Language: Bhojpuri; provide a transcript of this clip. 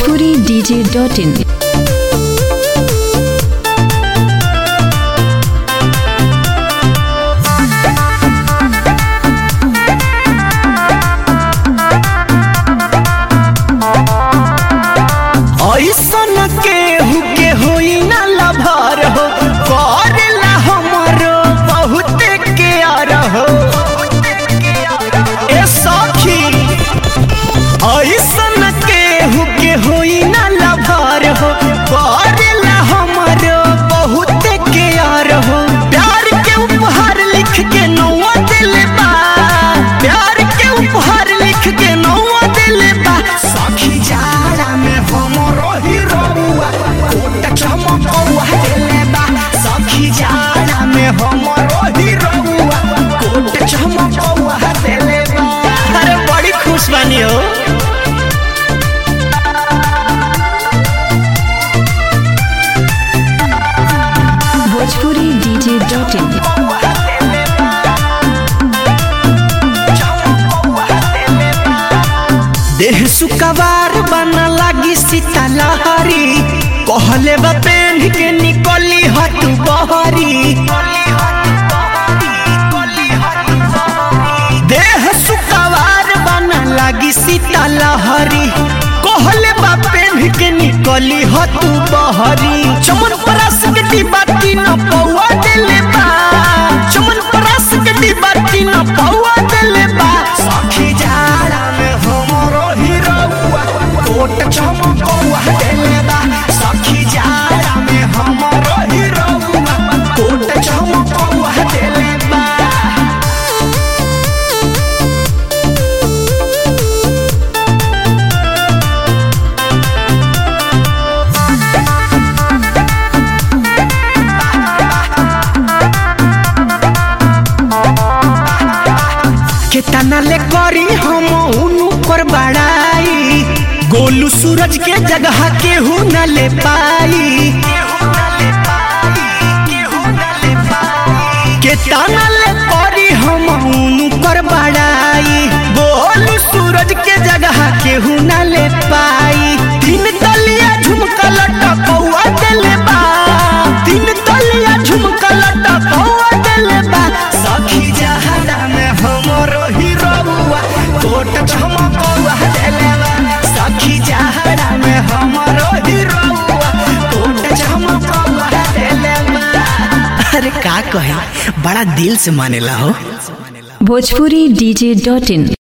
भोजपुरी डीजे डॉट इन ऐसन केहू के होई ना लभर हो करेला हमरो बहुत केयर हो ए सखी ऐसन केहू के होई ना लभर हो करेला हमरो बहुत केयर हो प्यार के उपहार लिख के नौवा दिल बा प्यार के उपहार लिख के नौवा दिल बा सखी जाड़ा में हमरो हिरोआ कोट चमकौआ दिल बा सखी जाड़ा में हमरो हिरोआ कोट चमकौआ दिल बा अरे बड़ी खुश बानी हो भोजपुरी डीजे डॉट इन देह सुकवार बना लागी सीता लहरी कहले बा पेन के निकली हट बहरी देह सुकवार बना लागी सीता लहरी कहले बा पेन के निकली हट बहरी चमन परास के डिब्बा तीन पौआ देले बा चमन परास के डिब्बा तीन पौआ देले बा सखी जाड़ा में हमरो हिरौआ कोट चमकौआ देले बा सखी जाड़ा में हमरो हिरौआ कोट चमकौआ देले बा केतना ले करी हम उनु पर बड़ाई गोलू सूरज के जगह केहू न ले पाई केतना ले करी हम उनु पर बड़ाई गोलू सूरज के जगह केहू न ले पाई तीन तलिया झुमका लटकौआ देले बा तीन तलिया झुमका लटकौआ देले बा सखी जहाना में हमरो हिरौआ कोट चमकौआ देले बा सखी जहाना में हमरो हिरौआ कोट चमकौआ देले बा अरे का कहे बड़ा दिल से मानेला हो भोजपुरी डीजे डॉट इन